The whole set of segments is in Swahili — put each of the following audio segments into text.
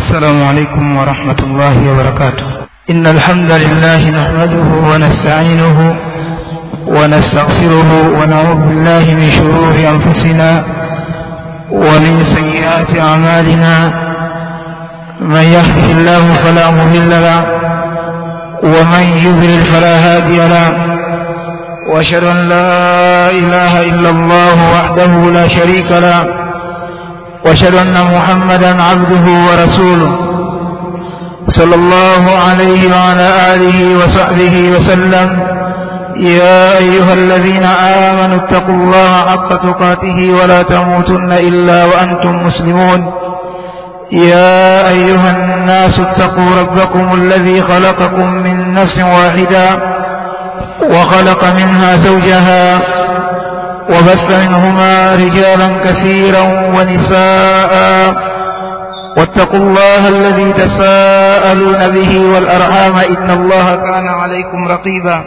السلام عليكم ورحمة الله وبركاته إن الحمد لله نحمده ونستعينه ونستغفره ونعوذ بالله من شرور أنفسنا ومن سيئات أعمالنا من يهده الله فلا مضل له ومن يضلل فلا هادي له وأشهد أن لا إله إلا الله وحده لا شريك له وأشهد أن محمدا عبده ورسوله صلى الله عليه وعلى آله وصحبه وسلم يا أيها الذين آمنوا اتقوا الله حق تقاته ولا تموتن إلا وأنتم مسلمون يا أيها الناس اتقوا ربكم الذي خلقكم من نفس واحدة وخلق منها زوجها وبث منهما رجالا كثيرا ونساء واتقوا الله الذي تساءلون به والأرحام إن الله كان عليكم رقيبا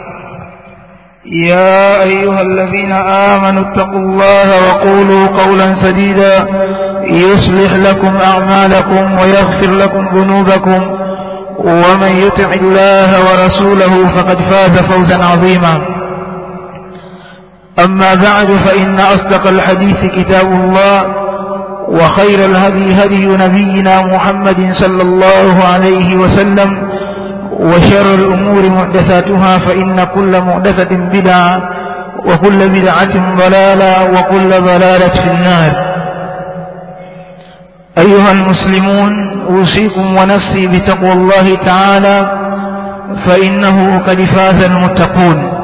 يا أيها الذين آمنوا اتقوا الله وقولوا قولا سديدا يصلح لكم أعمالكم ويغفر لكم ذنوبكم ومن يطع الله ورسوله فقد فاز فوزا عظيما أما بعد فإن أصدق الحديث كتاب الله وخير الهدي هدي نبينا محمد صلى الله عليه وسلم وشر الأمور محدثاتها فإن كل محدثة بدعة وكل بدعة ضلالة وكل ضلالة في النار أيها المسلمون أوصيكم ونفسي بتقوى الله تعالى فإنه قد فاز المتقون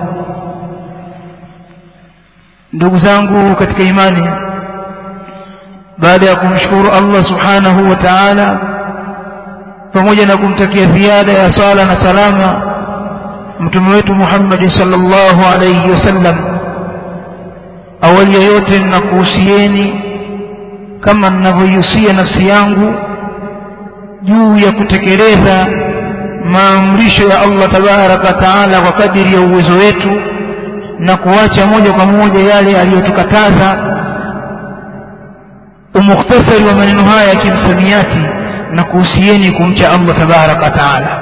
ndugu zangu katika imani baada ya kumshukuru Allah subhanahu wa ta'ala pamoja na kumtakia ziada ya sala na salama mtume wetu Muhammad sallallahu alayhi wasallam awali ya yote ninakuhusieni kama ninavyoihusia nafsi yangu juu ya kutekeleza maamrisho ya Allah tabaraka taala kwa kadiri ya uwezo wetu na kuacha moja kwa moja yale aliyotukataza umukhtasari wa maneno haya ya kimsamiati na kuhusieni kumcha Allah tabaraka taala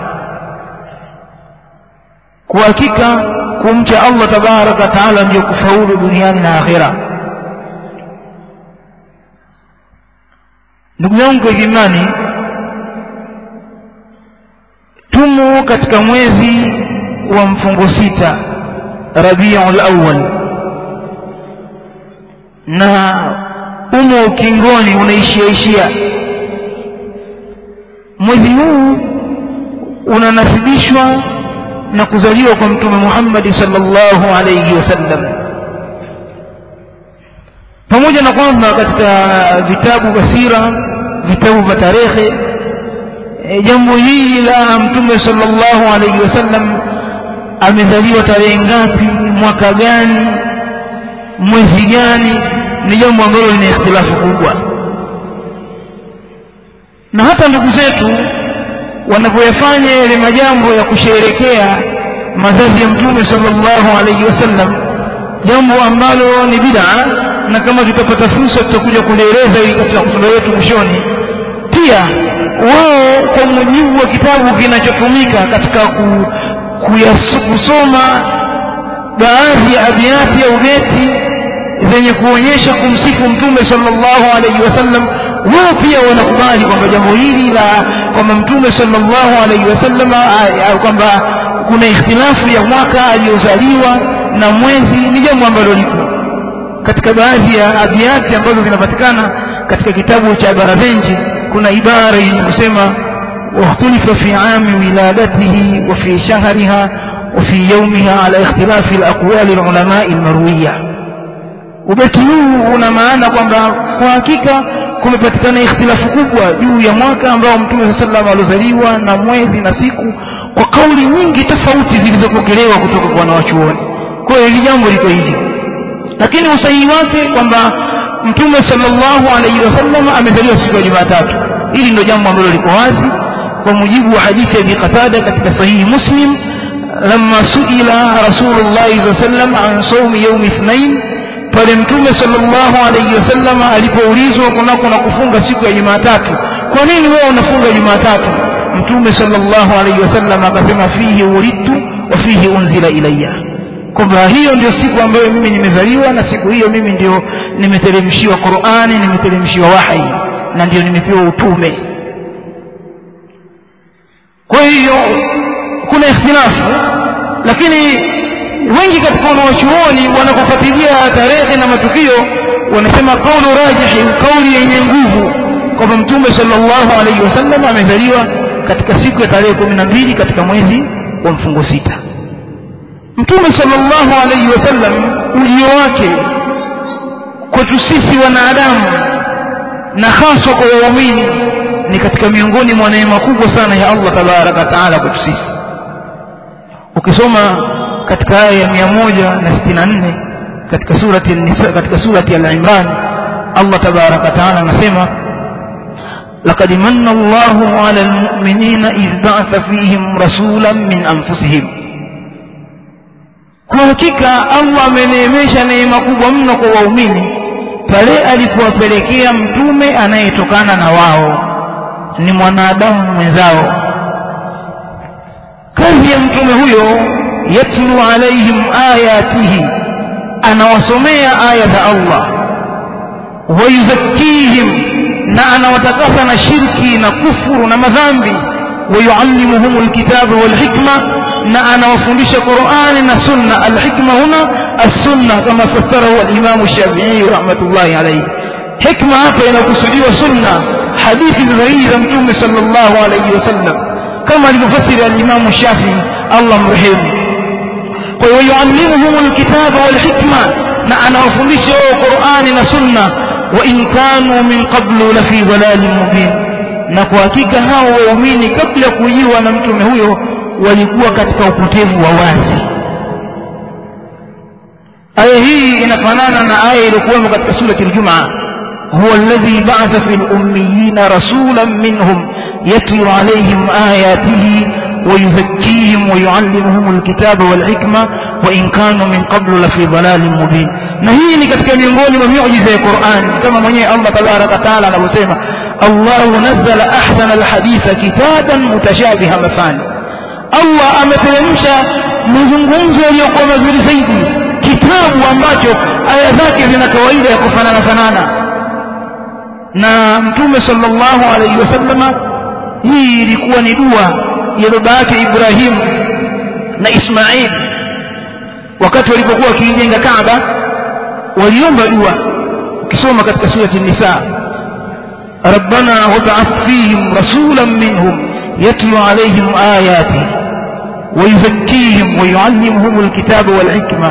kwa hakika kumcha Allah tabaraka taala ndio kufaulu duniani na akhera ndugu yangu kwa imani tumo katika mwezi wa mfungo sita rabiul awwal na umo ukingoni unaishiaishia mwezi huu unanasibishwa na kuzaliwa kwa mtume Muhammad sallallahu alayhi wasallam pamoja na kwamba katika vitabu vya sira vitabu vya tarehe e, jambo hili la mtume sallallahu alayhi wasallam amezaliwa tarehe ngapi mwaka gani mwezi gani ni jambo ambalo lina ikhtilafu kubwa na hata ndugu zetu wanapoyafanya yale majambo ya kusherekea mazazi ya mtume sallallahu alaihi wasallam jambo ambalo ni bid'a na kama tutapata fursa tutakuja kulieleza hili katika kusoma yetu mwishoni pia wao kwa mujibu wa kitabu kinachotumika katika ku, kusoma baadhi ya abiati au beti zenye kuonyesha kumsifu mtume sallallahu alaihi wasallam wao pia wanakubali kwamba jambo hili la kwamba mtume sallallahu alaihi wasallam kwamba kuna ikhtilafu ya mwaka aliyozaliwa na mwezi ni jambo ambalo lipo katika baadhi ya abiati ambazo zinapatikana katika kitabu cha Barazenji kuna ibara yenye kusema واختلف في عام ولادته وفي شهرها وفي يومها على اختلاف الأقوال العلماء المروية ubeti huu una maana kwamba kwa hakika kumepatikana ikhtilafu kubwa juu ya mwaka ambao mtume saa salam aliozaliwa na mwezi na siku kwa kauli nyingi tofauti zilizopokelewa kutoka kwa wanawachuoni kwa hiyo hili jambo liko hivi lakini usahihi wake kwamba mtume sallallahu alaihi wasallam amezaliwa siku ya jumatatu hili ndio jambo ambalo liko wazi kwa mujibu wa hadithi ya Abi Qatada katika sahihi Muslim lamma suila Rasulullah sallam an sawmi yawm ithnain pale mtume sallallahu alayhi wasallam alipoulizwa kunako na kufunga siku ya Jumatatu kwa nini wewe unafunga jumatatu mtume sallallahu alaihi wasallam akasema fihi ulidtu wa fihi unzila ilayya kwamba hiyo ndio siku ambayo mimi nimezaliwa na siku hiyo mimi ndio nimeteremshiwa qurani nimeteremshiwa wahi na ndio nimepewa utume kwa hiyo kuna ikhtilafu lakini wengi katika wanawachuoni wanapofuatilia tarehe na matukio wanasema kaulu rajihi kauli yenye nguvu kwamba mtume sallallahu alaihi wasallam amezaliwa katika siku ya tarehe kumi na mbili katika mwezi wa mfungo sita mtume sallallahu alaihi wasallam ujio wake kwetu sisi wanadamu na haswa kwa waumini ni katika miongoni mwa neema kubwa sana ya allah tabaraka wataala kwetu sisi ukisoma katika aya ya mia moja na sitini na nne katika surati nisa katika surati al-imran allah tabaraka wataala anasema لقد من الله على المؤمنين إذ بعث فيهم رسولا من أنفسهم kwa hakika allah ameneemesha neema kubwa mno kwa waumini pale alipowapelekea mtume anayetokana na wao ni mwanadamu mwenzao kazi ya mtume huyo yatlu alaihim ayatihi anawasomea aya za allah wayuzakkihim na anawatakasa na shirki na kufuru na madhambi wayuallimuhum lkitaba walhikma na anawafundisha qurani na sunna alhikma huna assunna kama fassarahu alimamu shafiii rahmatullahi alaihi hikma hapa inakusudiwa sunna hadithi sahihi za mtume sal llahu alaihi wasallam kama alivyofasiri alimamu shafii allah mrehemu kwa hiyo yuallimuhum lkitaba walhikma na anawafundisha wao qurani na sunna وإن كانوا من قبل لفي ضلال مبين na kwa hakika hao waumini kabla kujiwa na mtume huyo walikuwa katika upotevu wa wazi aya hii inafanana na aya iliyokuwemo katika surati ljumaa huwa alladhi ba'atha fi lummiyina rasulan minhum yatlu alayhim ayatihi ويزكيهم ويعلمهم الكتاب والحكمة وإن كانوا من قبل لفي ضلال مبين na hii ni katika miongoni mwa miujiza ya Qur'an kama mwenyewe Allah tabaraka taala anavyosema Allahu nazzala ahsana alhaditha kitaban mutashabiha mafani Allah ameteremsha mazungumzo yaliyokuwa mazuri zaidi kitabu ambacho aya zake zina kawaida ya kufanana fanana na mtume sallallahu alaihi wasallama hii ilikuwa ni dua ya baba yake Ibrahim na Ismail wakati walipokuwa wakiijenga Kaaba waliomba dua ukisoma katika surati nisa rabbana wab'ath fihim rasulan minhum yatlu alayhim ayati ويزكيهم ويعلمهم الكتاب والحكمة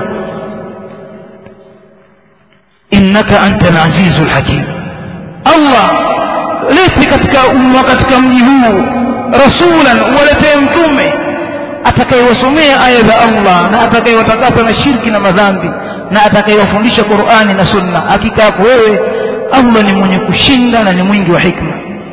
إنك أنت العزيز الحكيم الله ليس katika umma katika mji huu rasulan waletee mtume atakayewasomea aya za Allah na atakayewatakasa na shirki na madhambi na atakayewafundisha Qur'ani na Sunna hakika yako wewe Allah ni mwenye kushinda na ni mwingi wa hikma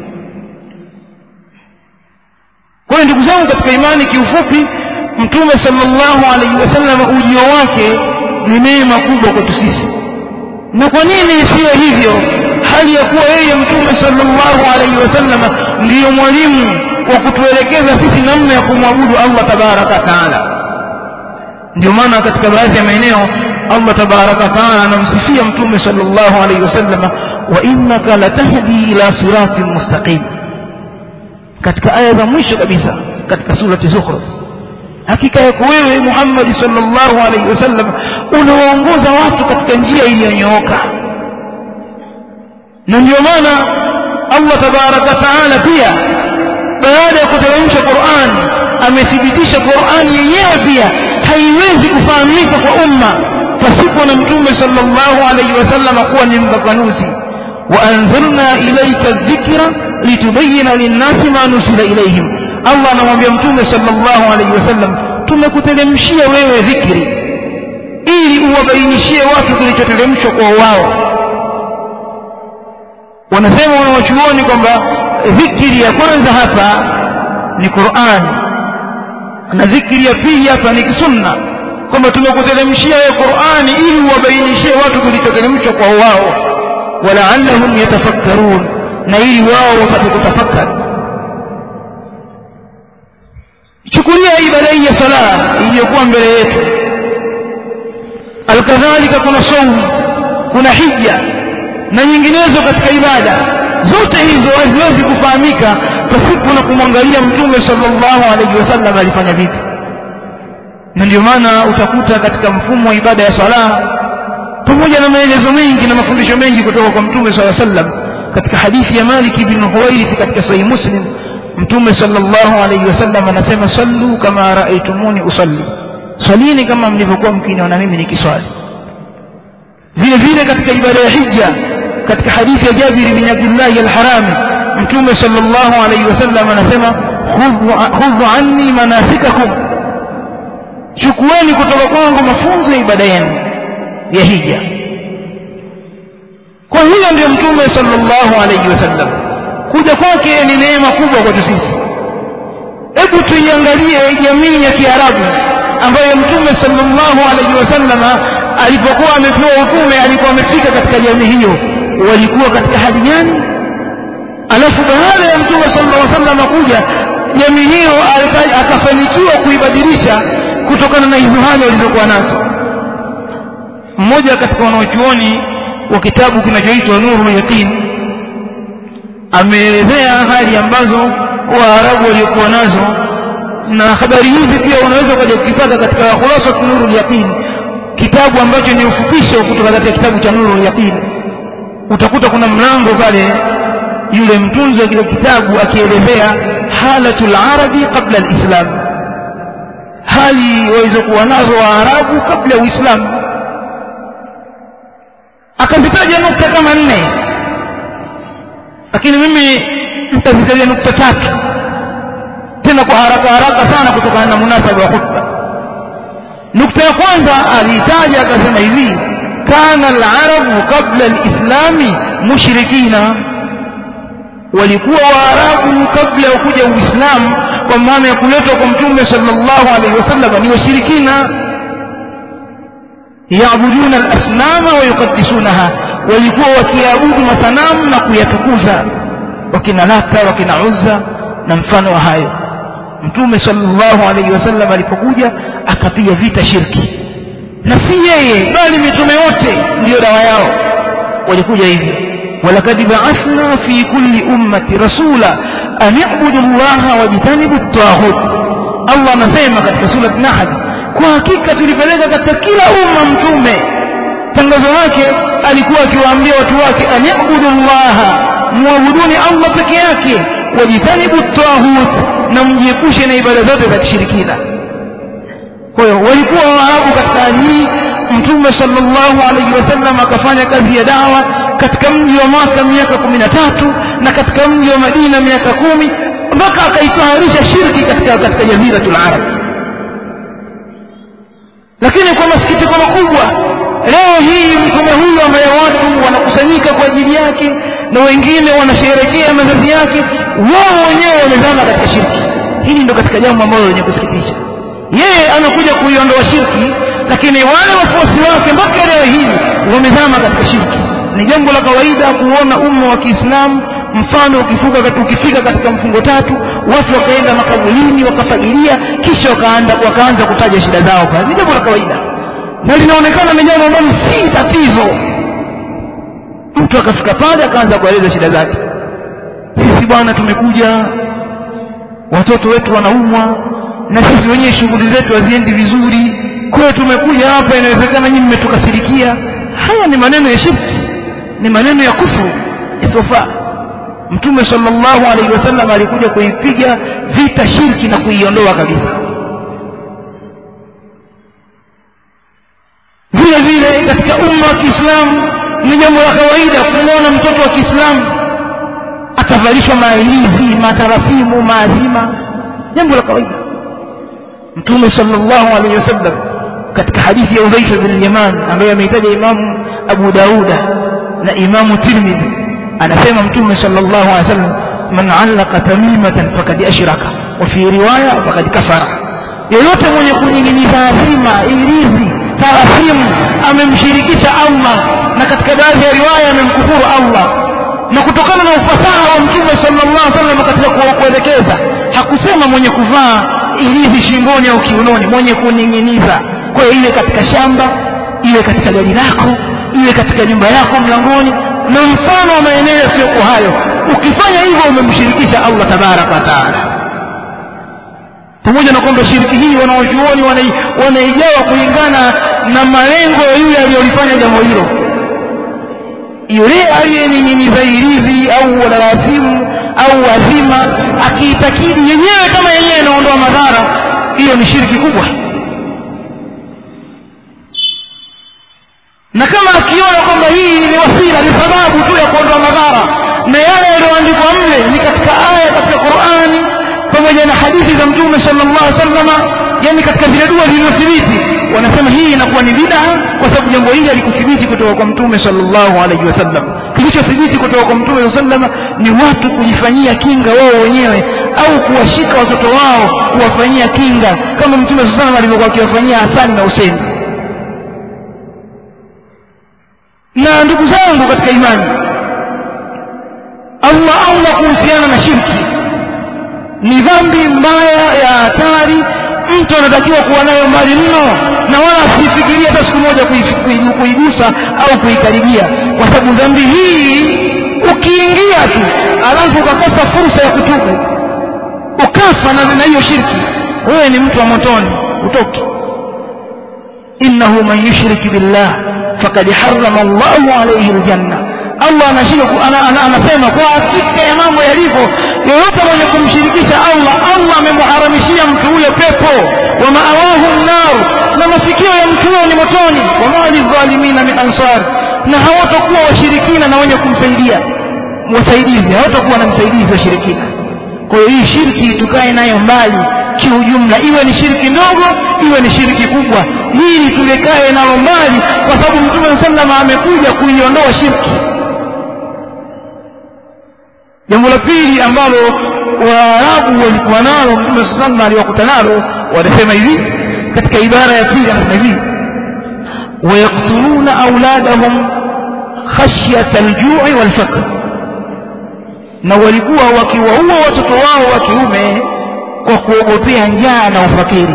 kwa hiyo ndugu zangu katika imani kiufupi mtume sallallahu alaihi wasallam ujio wake ni neema kubwa kwetu sisi na kwa nini isiwe hivyo hali ya kuwa yeye mtume sallallahu alaihi wasallam ndiyo mwalimu wa kutuelekeza sisi namna ya kumwabudu Allah tabaraka taala ndio maana katika baadhi ya maeneo Allah tabaraka taala anamsifia mtume sallallahu alaihi wasallam wa innaka latahdi ila siratin mustaqim katika aya za mwisho kabisa katika surati zukhruf hakika yako wewe Muhammad sallallahu alaihi wasallam unawaongoza watu katika njia iliyonyooka na ndio maana Allah tabaraka taala pia baada ya kuteremsha Qur'an amethibitisha Qur'an yenyewe pia haiwezi kufahamika kwa umma pasipo na mtume sallallahu alaihi wasallam kuwa ni mfafanuzi waanzalna ilaika dhikra litubayina linnasi ma nusila ilaihim Allah anamwambia mtume sallallahu alaihi wasallam tumekuteremshia wewe dhikri ili uwabainishie watu kilichoteremshwa kwa wao wanasema wanawachuoni kwamba dhikri ya kwanza hapa ni Qur'an na dhikri ya pili hapa ni sunna kwamba tumekuteremshia wewe Qur'ani ili uwabainishie watu kilichoteremshwa kwa wao walaallahum yatafakkarun na ili wao wapate kutafakari chukulia ibada hii ya sala iliyokuwa mbele yetu alkadhalika kuna saumu kuna hija na nyinginezo katika ibada zote hizo haziwezi kufahamika pasipo na kumwangalia mtume sallallahu alaihi wasallam alifanya vipi na ndio maana utakuta katika mfumo wa ibada ya sala pamoja na maelezo mengi na mafundisho mengi kutoka kwa mtume saa sallam katika hadithi ya malik ibn huwairith katika sahihi muslim mtume sallallahu alaihi wasallam anasema sallu kama raaitumuni usalli swalini kama mlivyokuwa mkiniona mimi nikiswali vile vile katika ibada ya hija katika hadithi ya jabir bin abdillahi alharami mtume sallallahu alaihi wasallam anasema khudhu anni manasikakum chukueni kutoka kwangu mafunzo ya ibada yenu ya hija kwa hiyo ndio mtume sallallahu alaihi wasallam kuja kwake ni neema kubwa kwetu sisi hebu tuiangalie jamii ya kiarabu ambayo mtume sallallahu alaihi wasallama alipokuwa amepewa utume alikuwa amefika katika jamii hiyo walikuwa katika hali gani alafu baada ya mtume sallallahu alaihi wasallam kuja jamii hiyo akafanikiwa kuibadilisha kutokana na hizo hali walizokuwa nazo mmoja katika wanaochuoni wa kitabu kinachoitwa nuru yaqin ameelezea hali ambazo waarabu waliokuwa nazo na habari hizi pia unaweza kuja kukipata katika khulasa nuru yaqin kitabu ambacho ni ufupisho kutoka katika kitabu cha nuru yaqin utakuta kuna mlango pale yule mtunzi wa kile kitabu akielezea halatul arabi qabla alislam hali walizokuwa nazo waarabu kabla ya uislamu akazitaja nukta kama nne lakini mimi nitazitaja nukta tatu tena kwa haraka haraka sana kutokana na munasaba wa khutba nukta ya kwanza aliitaja akasema hivi kana alarabu qabla alislami mushrikina walikuwa waarabu kabla ya kuja uislamu kwa maana ya kuletwa kwa mtume sallallahu alaihi wasallam ni washirikina yaabuduna alasnama wa yuqaddisunaha walikuwa wakiabudu masanamu na kuyatukuza wakina lata wakina uzza na mfano wa hayo mtume sallallahu alaihi wasallam alipokuja akapiga vita shirki na si yeye bali mitume wote ndiyo dawa yao walikuja hivyo walakad baathna fi kulli ummati rasula an ibudu llaha wajtanibu taghut allah anasema katika surat nahl kwa hakika tulipeleka katika kila umma mtume tangazo lake alikuwa akiwaambia watu wake an ibudu llaha muabuduni allah peke yake wajitanibu taghut na mjiepushe na ibada zote za kishirikina kwa hiyo walikuwa waarabu katika hali hii mtume sallallahu alaihi wasallam akafanya kazi ya dawa katika mji wa maka miaka kumi na tatu na katika mji wa madina miaka kumi mpaka akaitaharisha shirki katika katika jaziratul arab lakini kwa masikitiko makubwa leo hii mtume huyu ambaye watu wanakusanyika kwa ajili yake na wengine wanasherehekea mazazi yake wao wenyewe wamezama katika shirki hili ndo katika jambo ambalo lenye kusikitisha yeye amekuja kuiondoa shirki lakini wale wafuasi wake mpaka leo hii wamezama katika shirki ni jambo la kawaida kuona umma wa kiislamu mfano ukifuka ukifika katika mfungo tatu watu wakaenda makaburini wakafagilia kisha wakaanza wakaanza kutaja shida zao pale ni jambo la kawaida na linaonekana ni jambo ambalo si tatizo mtu akafika pale akaanza kueleza shida zake sisi bwana tumekuja watoto wetu wanaumwa na sisi wenyewe shughuli zetu haziendi vizuri kwa hiyo tumekuja hapa inawezekana nyinyi mmetukasirikia haya ni maneno ya shirki ni maneno ya kufuru isiyofaa mtume sallallahu alaihi wasallam alikuja kuipiga vita shirki na kuiondoa kabisa vile vile katika umma wa kiislamu ni jambo la kawaida kumwona mtoto wa kiislamu atavalishwa mailizi matarasimu maazima jambo la kawaida mtume sallallahu alaihi wasallam katika hadithi ya udhaifa bin yaman ambayo ameitaja imamu abu dauda na imamu tirmidhi anasema mtume sallallahu alaihi wasallam man allaka tamimatan fakad ashraka wa fi riwaya fakad kafara yeyote mwenye kuning'iniza azima ilizi tarasimu amemshirikisha allah na katika baadhi ya riwaya amemkufuru allah na kutokana na ufasaha wa mtume sallallahu alaihi wasallam katika kuelekeza hakusema mwenye kuvaa ilizi shingoni au kiunoni mwenye kuning'iniza kwa hiyo iwe katika shamba iwe katika gari lako iwe katika nyumba yako mlangoni na mfano wa maeneo yasiyokuwa hayo ukifanya hivyo umemshirikisha allah tabaraka wataala pamoja na kwamba shiriki hii wanawachuoni wanaigawa kulingana na malengo ya yule aliyolifanya jambo hilo yule aliyening'iniza ilizi au walawasimu au wazima akiitakidi yenyewe kama yenyewe inaondoa madhara hiyo ni shiriki kubwa na kama akiona kwamba hii ni wasila ni sababu tu ya kuondoa madhara na yale yaliyoandikwa mle ni katika aya katika qurani pamoja na hadithi za mtume sallallahu alaihi wasallama yani katika zile dua zilizothibiti wanasema hii inakuwa ni bid'a kwa sababu jambo hili halikuthibiti kutoka kwa mtume sallallahu alaihi wasallam kilichothibiti kutoka kwa mtume sallallahu alaihi wasallam ni watu kujifanyia kinga wao wenyewe au kuwashika watoto wao kuwafanyia kinga kama mtume sallallahu alaihi wasallam alivyokuwa akiwafanyia Hasani na Huseini na ndugu zangu katika imani Allah Allah kuhusiana na shirki ni dhambi mbaya ya hatari mtu anatakiwa kuwa nayo mbali mno na wala asifikiria hata siku moja kuigusa au kuikaribia kwa sababu dhambi hii ukiingia tu alafu ukakosa fursa ya kutubu ukafa na hiyo shirki wewe ni mtu wa motoni utoki innahu man yushrik billah fakad harrama Allahu alayhi aljanna Allah anasema kwa hakika ya mambo yalivyo yoyote mwenye kumshirikisha Allah Allah amemharamishia mtu huyo pepo wa maawahu nar na masikio ya mtu huyo ni motoni wama lidhalimina min ansar na hawatakuwa washirikina na wenye kumsaidia wasaidizi hawatakuwa na msaidizi washirikina kwa hiyo hii shirki tukae nayo mbali kiujumla iwe ni shiriki ndogo iwe ni shiriki kubwa hii tulikae nalo mbali kwa sababu mtume sallama amekuja kuiondoa shirki jambo la pili ambalo waarabu walikuwa nalo mtume saa sallam aliwakuta nalo wanasema hivi katika ibara ya pili anasema hivi wayaktuluna auladahum khashyata aljui walfaqr na walikuwa wakiwaua watoto wao wa kiume kwa kuogopea njaa na ufakiri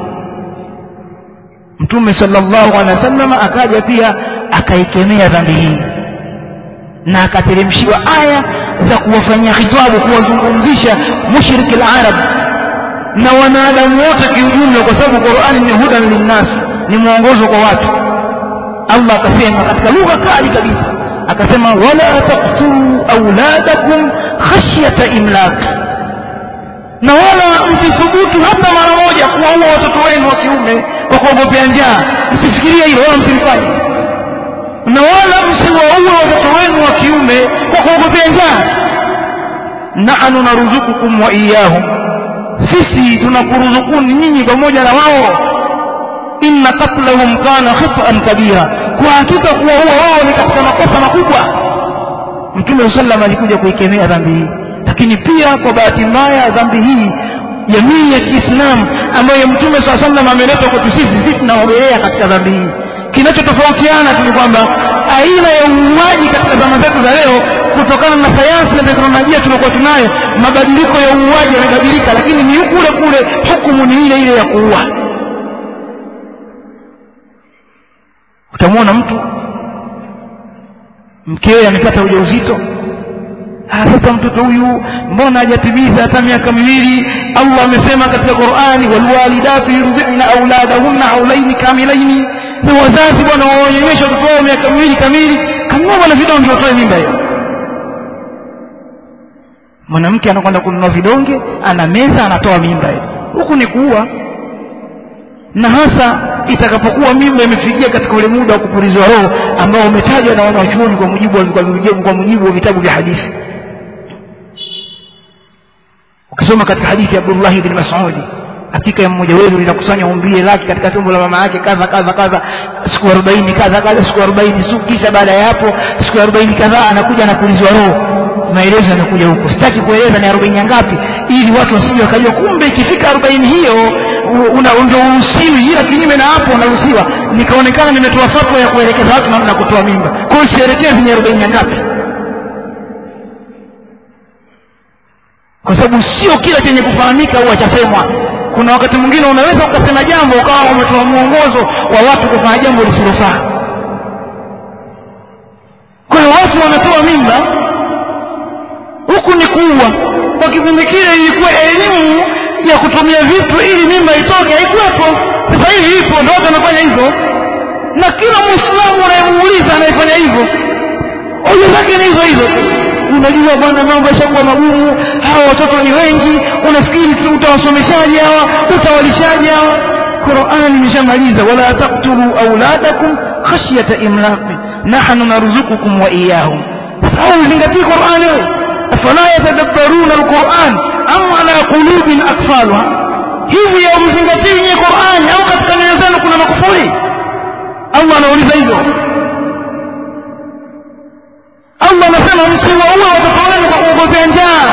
mtume sallallahu alaihi wasallam akaja pia akaikemea dhambi hii na akateremshiwa aya za kuwafanyia khitabu kuwazungumzisha mushriki al-arab na wanadamu wote kiujumla kwa sababu Qur'ani ni hudan linnas ni mwongozo kwa watu Allah akasema katika lugha kali kabisa akasema wala taqtulu auladakum khashyata imlaq na wala msithubutu hata mara moja kuwaua watoto wenu wa kiume kwa kuogopea njaa msifikirie hilo wala msilifanye na wala msiwaue watoto wenu wa kiume kwa kuogopea njaa nahnu naruzukukum wa iyahum sisi tunakuruzukuni nyinyi pamoja na wao inna qatlahum kana khit'an kabira kwa hakika kuwaua wao ni katika makosa makubwa mtume sallam alikuja kuikemea dhambi hii lakini pia kwa bahati mbaya dhambi hii jamii ya Kiislamu ambayo mtume saa sallam ameleta kwetu sisi sisi tunaogelea katika dhambi hii kinachotofautiana tu ni kwamba aina ya uuaji katika zama zetu za leo kutokana na sayansi na teknolojia tuliokuwa tunayo mabadiliko ya uuaji yamebadilika lakini ni kule kule hukumu ni ile ile ya kuua utamwona mtu mkewe amepata ujauzito sasa mtoto huyu mbona hajatimiza hata miaka miwili allah amesema katika qurani walwalidatu yurdhina auladahunna haulaini kamilaini na wazazi bwana waonyesha watoto wao miaka miwili kamili kanunua bwana vidonge watoe mimba hiyo mwanamke anakwenda kununua vidonge ana meza anatoa mimba hiyo huku ni kuua na hasa itakapokuwa mimba imefikia katika ule muda wa kupulizwa roho ambao umetajwa na wanawachuoni kwa mujibu kwa mujibu wa vitabu vya hadithi ukisoma katika hadithi ya Abdullah ibn Mas'ud hakika ya mmoja wenu linakusanya umbile lake katika tumbo la mama yake kadha kadha kadha siku 40 kadha kadha siku 40 siku kisha baada ya hapo siku 40 kadhaa anakuja anapulizwa roho maelezo yanakuja huko sitaki kueleza ni 40 ngapi ili watu wasije wakajua kumbe ikifika 40 hiyo una ndio uruhusiwi ila kinyume na hapo unaruhusiwa nikaonekana nimetoa fatwa ya kuelekeza watu namna kutoa mimba kwa hiyo sielekezi ni 40 ngapi kwa sababu sio kila chenye kufahamika huwa chasemwa kuna wakati mwingine unaweza ukasema jambo ukawa umetoa mwongozo wa watu kufanya jambo lisilofaa kwa hiyo watu wanatoa mimba huku ni kuua kwa kipindi kile ilikuwa elimu ya kutumia vitu ili mimba itoke haikuwepo sasa hivi ipo ndo watu wanafanya hivyo na kila mwislamu unayemuuliza anayefanya hivyo hoja zake ni hizo hizo unajua bwana mambo yashakuwa magumu hawa watoto ni wengi unafikiri utawasomeshaji hawa utawalishaji hawa qurani imeshamaliza wala taktulu auladakum khashyata imlaqi nahnu narzukukum wa iyahum sasa uzingatii qurani wewe afala yatadabbaruna alquran am ala qulubin akfaluha hivi ya mzingatii nye qurani au katika nyoyo zenu kuna makufuri allah anauliza hivyo allah anasema msiwaue watoto wenu kwa kuogopea njaa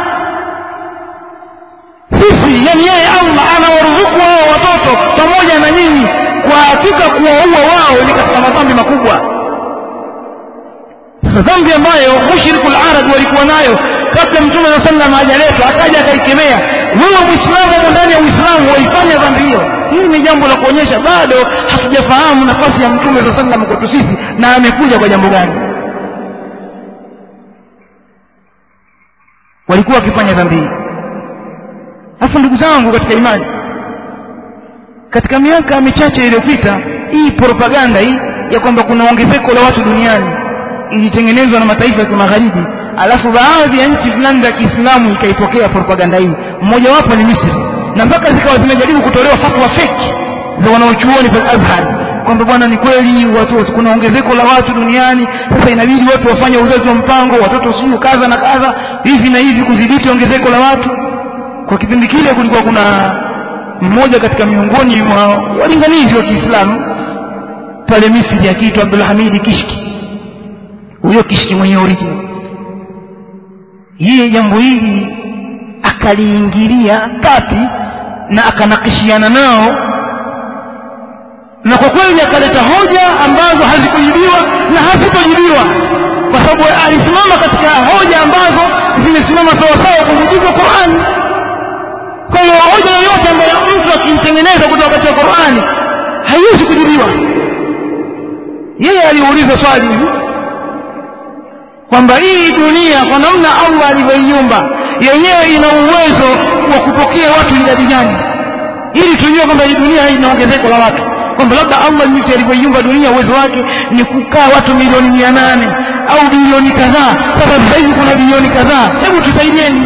sisi yani yeye allah anawaruzuku hao watoto pamoja na nyinyi kwa hakika kuwaua wao ni katika madhambi makubwa sasa dhambi ambayo mushriku larab walikuwa nayo kabla mtume saa sallam hajaletwa akaja akaikemea wewe mwislamu ndani ya uislamu waifanya dhambi hiyo hili ni jambo la kuonyesha bado hatujafahamu nafasi ya mtume saa sallam kwetu sisi na amekuja kwa jambo gani walikuwa wakifanya dhambi hii hasa ndugu zangu katika imani katika miaka michache iliyopita hii propaganda hii ya kwamba kuna ongezeko la watu duniani ilitengenezwa na mataifa ya kimagharibi alafu baadhi ya nchi fulani za kiislamu ikaipokea propaganda hii mmojawapo ni misri na mpaka zikawa zimejaribu kutolewa fatwa feki za wanaochuoni pale azhar kwamba bwana ni kweli watu kuna ongezeko la watu duniani sasa inabidi watu wafanye uzazi wa mpango watoto sijui kadha na kadha hivi na hivi kudhibiti ongezeko la watu kwa kipindi kile kulikuwa kuna mmoja katika miongoni mwa walinganizi wa kiislamu pale misri akiitwa abdulhamidi kishki huyo kishki mwenye original yeye jambo hili akaliingilia kati na akanakishiana nao na kwa kweli akaleta hoja ambazo hazikujibiwa na hazitojibiwa kwa sababu alisimama katika hoja ambazo zimesimama sawasawa kwa mujibu wa qurani kwa hiyo hoja yoyote ambayo mtu akimtengeneza kutoka katika qurani haiwezi kujibiwa yeye aliuliza swali hivi kwamba hii dunia kwa namna allah alivyoiumba yenyewe ina uwezo wa kupokea watu idadi gani ili tujue kwamba hii dunia hii ina ongezeko la watu kwamba labda allah jinsi alivyoiumba dunia uwezo wake ni kukaa watu milioni mia nane au bilioni kadhaa sasa sasa hivi kuna bilioni kadhaa hebu tusaidieni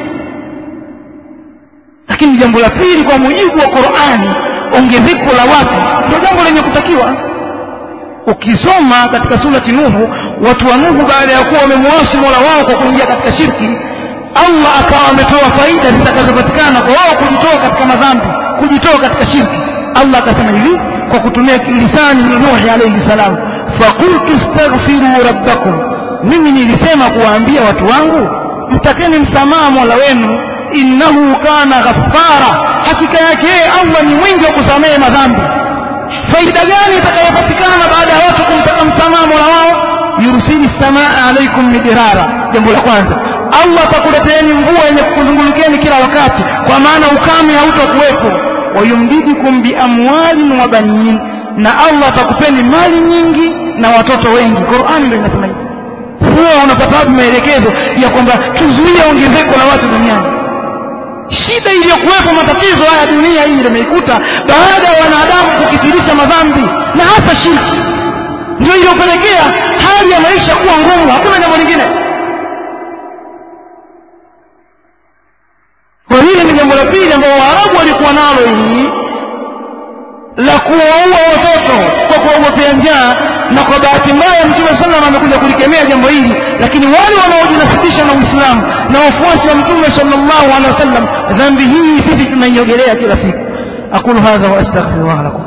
lakini jambo la pili kwa mujibu wa qurani ongezeko la watu ndio jambo lenye kutakiwa ukisoma katika surati nuhu watu wa nuhu baada ya kuwa wamemwasi mola wao kwa kuingia katika shirki allah akawa ametoa faida zitakazopatikana kwa wao kujitoa katika madhambi kujitoa katika shirki allah akasema hivi kwa kutumia lisani nuhi alaihi salam fakultu staghfiruu rabbakum mimi nilisema kuwaambia watu wangu mtakeni msamaha mola wenu innahu kana ghaffara hakika yake yeye allah ni mwingi wa kusamehe madhambi faida gani itakayopatikana baada ya watu kumtaka msamaha mola wao yursili samaa alaikum midirara jambo la kwanza allah atakuleteeni mvua yenye kukuzungulikeni kila wakati kwa maana ukame hautakuwepo wayumdidikum biamwalin wa banin na allah atakupeni mali nyingi na watoto wengi qurani ndo inasema hivi sasa unapata wapi maelekezo ya kwamba tuzuie ongezeko la watu duniani shida iliyokuwepo matatizo haya dunia hii limeikuta baada ya wanadamu kukithirisha madhambi na hasa shirki ndio iliyopelekea hali ya maisha kuwa ngumu hakuna jambo lingine kwa hili ni jambo la pili ambao waarabu walikuwa nalo hili la kuwaua watoto kwa kuwaogopea njaa na kwa bahati mbaya mtume sallam amekuja kulikemea jambo hili lakini wale wanaojinasibisha na uislamu na wafuasi wa mtume sallallahu alaihi wasallam dhambi hii sisi tunaiogelea kila siku aqulu hadha wa astaghfirullah lakum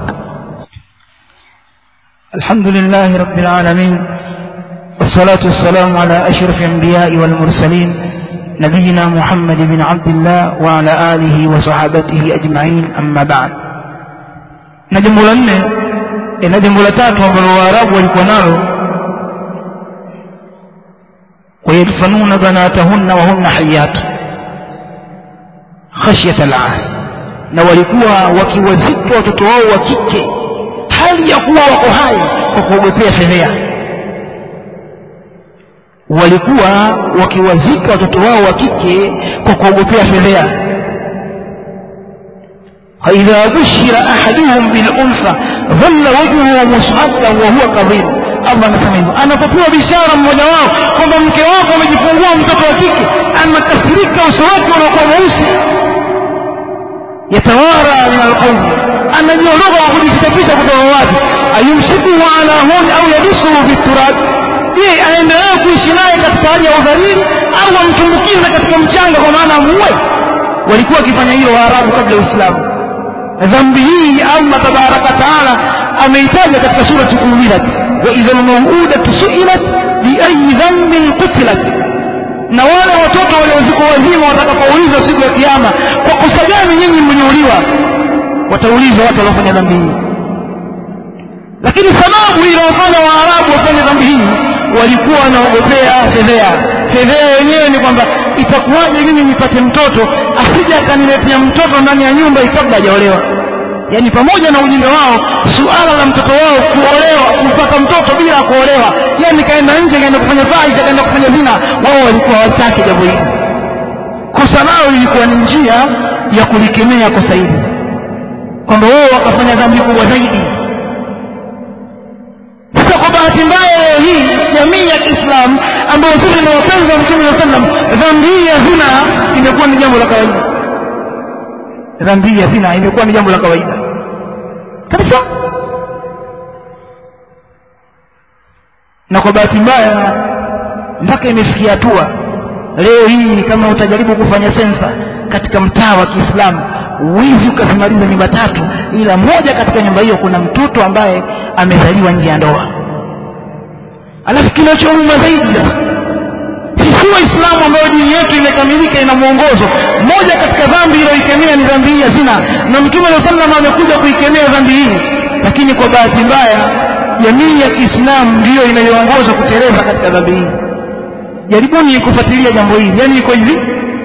الحمد لله رب العالمين والصلاة والسلام على أشرف الأنبياء والمرسلين نبينا محمد بن عبد الله وعلى آله وصحابته أجمعين أما بعد نجم لنا نجم لتات وبالواراب والكنار ويدفنون بناتهن وهن حيات khashyata al na walikuwa wakiwazika watoto wao wa kike hali ya kuwa wako hai kwa kuogopea fedhea walikuwa wakiwazika watoto wao wa kike kwa kuogopea fedhea فإذا بشر أحدهم بالأنثى ظل وجهه مسعدا وهو كظيم Allah anasema hivyo anapopewa bishara mmoja wao kwamba mke wako amejifungua mtoto wa kike anakasirika uso wake unakuwa mweusi yatawara min alqaumi anajiondoka kwa kujisafisha kutoka watu ayumsikuhu ala huni au yabisuhu biturab je aendelee kuishi naye katika hali ya udhalili au amtumbukize katika mchanga kwa maana amuue walikuwa wakifanya hilo waarabu kabla ya uislamu dhambi hii allah tabaraka taala ameitaja katika surati umilat waidha lmauudatu suilat biayi dhambin qutilat na wale watoto waliozikwa wazima watakapoulizwa siku ya kiama kwa kosa gani nyinyi mmenyeuliwa wataulizwa watu waliofanya dhambi hii lakini sababu iliyofanya waarabu wafanye dhambi hii walikuwa wanaogopea fedhea fedhea yenyewe ni kwamba itakuwaje mimi nipate mtoto asije akaniletea mtoto ndani ya nyumba kabla hajaolewa yaani pamoja na ujinga wao suala la mtoto wao kuolewa kupata mtoto bila kuolewa yani kaenda nje kaenda kufanya fahisha kaenda kufanya zina wao walikuwa hawataki jambo hili kosa lao ilikuwa ni njia ya kulikemea kosa hili kwamba wao wakafanya dhambi kubwa zaidi sasa kwa bahati mbaya leo hii jamii ya kiislamu ambayo sisi ni wapenzi wa mtume saa sallam dhambi hii ya zina imekuwa ni jambo la kawaida dhambi hii ya zina imekuwa ni jambo la kawaida kabisa na kwa bahati mbaya mpaka imefikia hatua leo hii kama utajaribu kufanya sensa katika mtaa wa kiislamu huwezi ukazimaliza nyumba tatu ila moja katika nyumba hiyo kuna mtoto ambaye amezaliwa nje ya ndoa alafu kinachouma zaidi sisi waislamu ambayo dini yetu imekamilika ina mwongozo moja katika dhambi iliyoikemea ni dhambi hii ya zina na mtume saa salam amekuja kuikemea dhambi hii lakini kwa bahati mbaya jamii ya kiislamu ndiyo inayoongoza kuteleza katika dhambi hii jaribuni kufuatilia jambo hili yaani iko hivi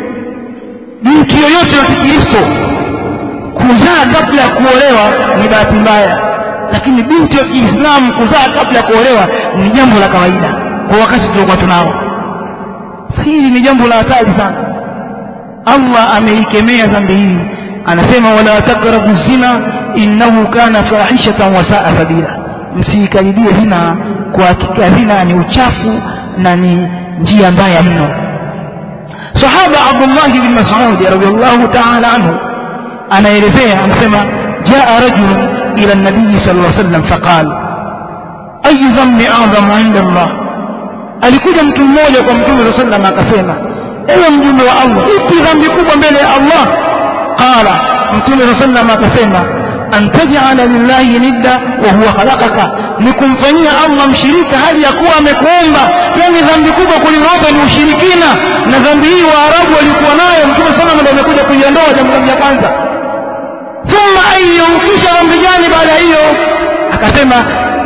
binti yoyote ya kikristo kuzaa kabla ya kuolewa ni bahati mbaya lakini binti wa kiislamu kuzaa kabla ya kuolewa ni jambo la kawaida kwa wakati tuliokuwa tunao hili ni jambo la hatari sana allah ameikemea dhambi hii anasema wala takrabu zina innahu kana fahishatan wasaa sabila msiikaribie zina kwa hakika zina ni uchafu na ni njia mbaya mno sahaba abdullahi bn masudi radiallahu taala anhu anaelezea anasema jaa rajulun ila nabiyi sal lla sallam faqal ayu dhambi adhamu inda allah alikuja mtu mmoja kwa mtume saa sallam akasema ewe mjumbe wa allah ipi dhambi kubwa mbele ya allah qala mtume saa sallam akasema an tajala lillahi nidda wa huwa khalaqaka ni kumfanyia allah mshirika hali ya kuwa amekuumba yani dhambi kubwa kuling'opa ni ushirikina na dhambi hii waarabu walikuwa nayo mtume sallam ndo amekuja kuiondoa jambo la kwanza thumma ayu kisha dhambi gani baada ya hiyo akasema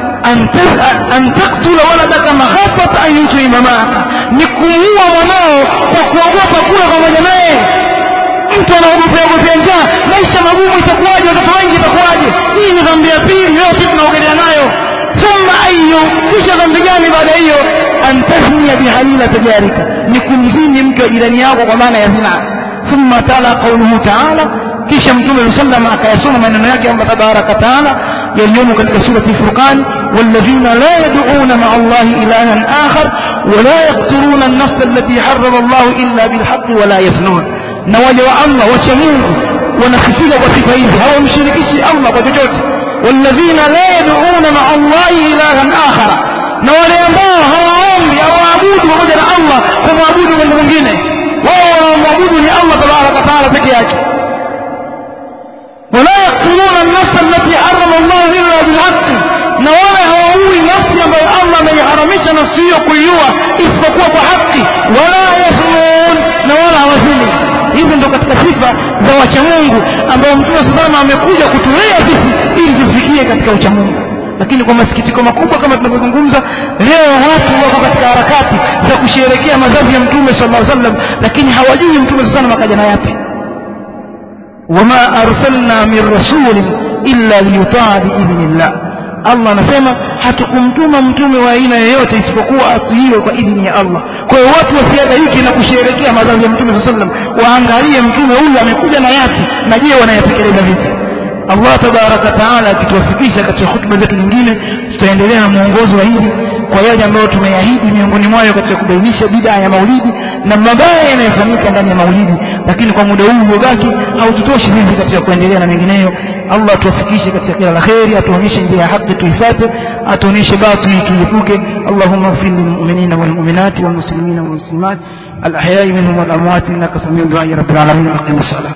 an taktula waladaka makhafata an yutima maaka ni kumuua mwanao kwa kuogopa kula pamoja naye mtu anaogopea ogopea njaa maisha magumu itakuwaje watoto wengi itakuwaje hii ni dhambi ya pili leo sisi tunaogelea nayo thumma ayu kisha dhambi gani baada ya hiyo an tasnia bihalila tajarika ni kumzini mke wa jirani yako kwa maana ya zina thumma tala qauluhu taala kisha mtume saa sallam akayasoma maneno yake allah tabaraka taala yaliyomo katika surati furqan walladhina la yaduuna maa allahi ilahan akhar wala yakturuna alnafsa allati harama allahu illa bilhaqi wala yasnun na wale wa allah wacha mungu wanasifika kwa sifa hizi hawamshirikishi allah kwa chochote walladhina la yaduuna maa allahi ilahan akhara na wale ambao hawaombi hawaabudu pamoja na allah kwa mwabudu mungu mwingine wao wanaomwabudu ni allah tabaraka taala peke yake ولا يقتلون النفس التي حرم الله الا بالحق na wala hawaui nafsi ambayo allah ameiharamisha nafsi hiyo kuiua isipokuwa kwa haki wala yasmun na wala hawazini hizi ndo katika sifa za wachamungu ambao mtume salama amekuja kutulea sisi ili tufikie katika uchamungu lakini kwa masikitiko makubwa kama tunavyozungumza leo watu wako katika harakati za kusherekea mazazi ya mtume sala llaw sallam lakini hawajui mtume saa salam akaja na yapi wama arsalna min rasulin illa liyutaa biidhnillah allah anasema hatukumtuma mtume wa aina yoyote isipokuwa atiiwe kwa idhini ya allah kwa hiyo watu wasiadaiki na kusherehekea mazazi ya mtume saa sallam waangalie mtume huyu amekuja na yapi na je wanayatekeleza vipi allah tabaraka taala akituwafikisha katika hutuba zetu nyingine tutaendelea na mwongozo wa hili kwa yale ambayo tumeahidi miongoni mwayo katika kubainisha bidaa ya maulidi na mabaya yanayofanyika ndani ya maulidi lakini kwa muda huu uliobaki haututoshi sisi katika kuendelea na mengineyo allah atuwafikishe katika kila la kheri atuonyeshe njia ya haki tuifate atuonyeshe batili tuiepuke allahuma ghfir lilmuminina walmuminati walmuslimina walmuslimat الاحياء منهم والاموات انك سميع دعاء رب العالمين اقم الصلاه